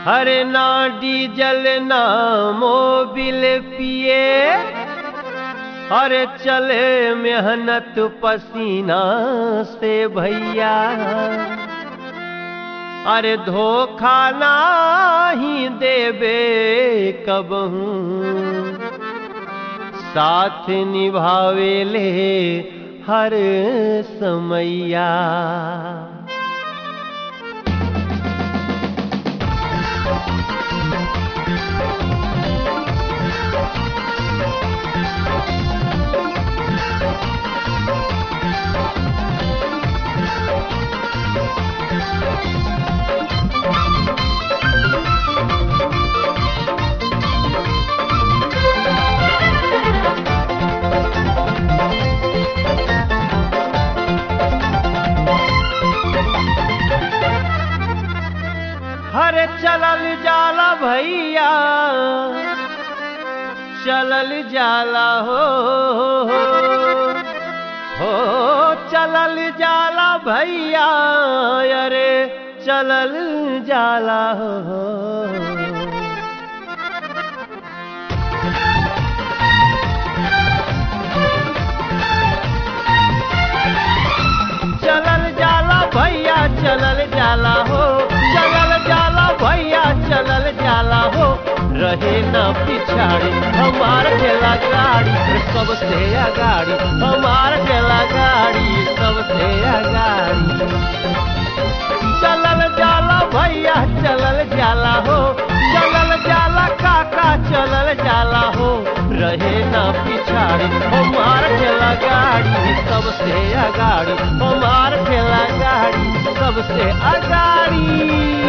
हरे ना डीजल ना मोबिल पिए अरे चले मेहनत पसीना से भैया अरे धोखा ना ही देबे कबहू साथ निभावे ले हर समैया हरे चलल जाला भैया चलल जाला हो हो चलल जाला भैया अरे चलल जाला हो चलल जाला भैया चलल जाला हो चलल जाला भैया चलल जाला हो रहे ना पिछाड़ी हमार ठेला गाड़ी सबसे अगाड़ी हमार ठेला गाड़ी सबसे अगाड़ी चलल जाला भैया चलल जाला हो चलल जाला काका चलल जाला हो रहे ना पिछाड़ी हमार ठेला गाड़ी सबसे अगाड़ी हमार ठेला गाड़ी सबसे अगाड़ी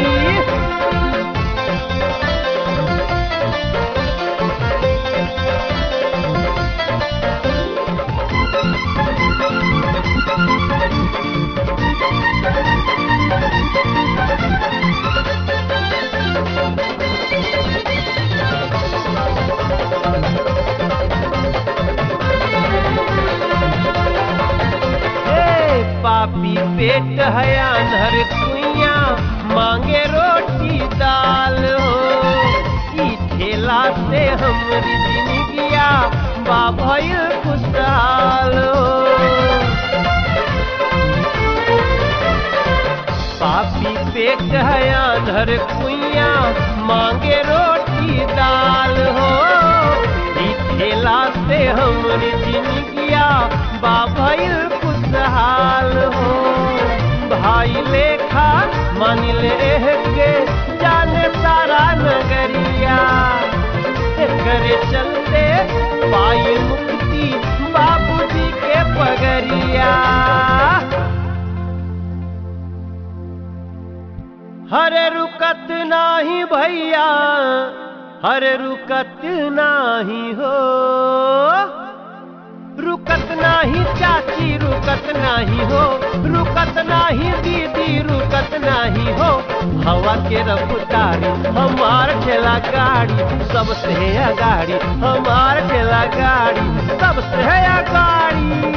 ए, पापी पेट है अनहर कुइया मांगे रोटी दाल हो ई ठेला से हमरी जिंदगिया बाभइल खुशहाल हो पापी पेट है अनहर कुइया मांगे रोटी दाल हो ई ठेला से हमरी जिंदगिया बाभइल खुशहाल हो भाई लेखा मान ले के जाने सारा नगरिया करे चलते पाई मुक्ति बाबूजी के पगरिया हरे रुकत नाही भैया हरे रुकत नाही हो रुकत नाही चाची रुकत नाही हो रुकत नाही दीदी रुकत नाही हो हवा के रफ्तारी हमार ठेला गाड़ी सबसे अगाड़ी हमार ठेला गाड़ी सबसे अगाड़ी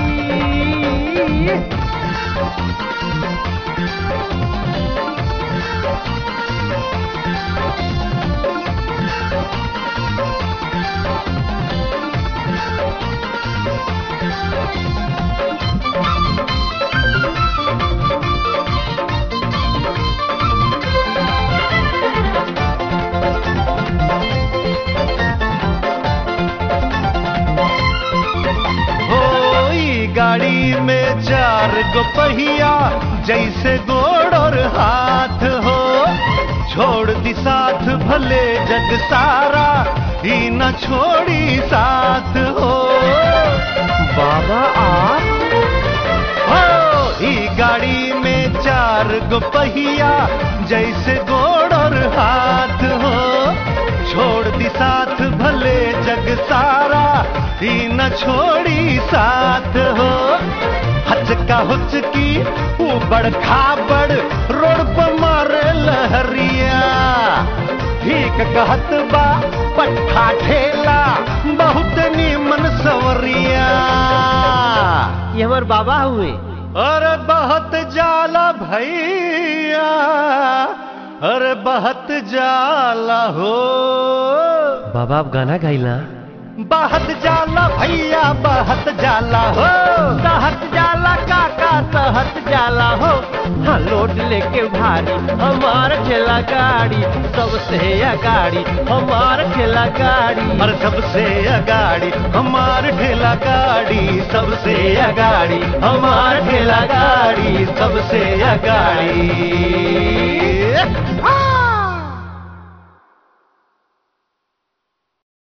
हो ई गाड़ी में चार गो पहिया जैसे गोड़ और हाथ हो छोड़ दी साथ भले जग सारा ही न छोड़ी साथ हो बाबा आप हो ई गाड़ी में चार गो पहिया जैसे गोड़ और हाथ हो छोड़ दी साथ भले जग सारा ही न छोड़ी साथ हो हचका हुचकी उबड़ खाबड़ रोड पर मारे लहरिया ठीक कहत बा पट्ठा ठेला बहुत नीमन सवरिया ये हमार बाबा हुए अरे बहुत जाला भैया अरे बहत जाला हो बाबा आप गाना गाइला बहत जाला भैया बहत जाला हो सहत जाला काका सहत जाला हो हाँ लोड लेके भारी हमार ठेला गाड़ी सबसे अगाड़ी हमार ठेला गाड़ी और सबसे अगाड़ी हमार ठेला गाड़ी सबसे अगाड़ी हमार ठेला गाड़ी सबसे अगाड़ी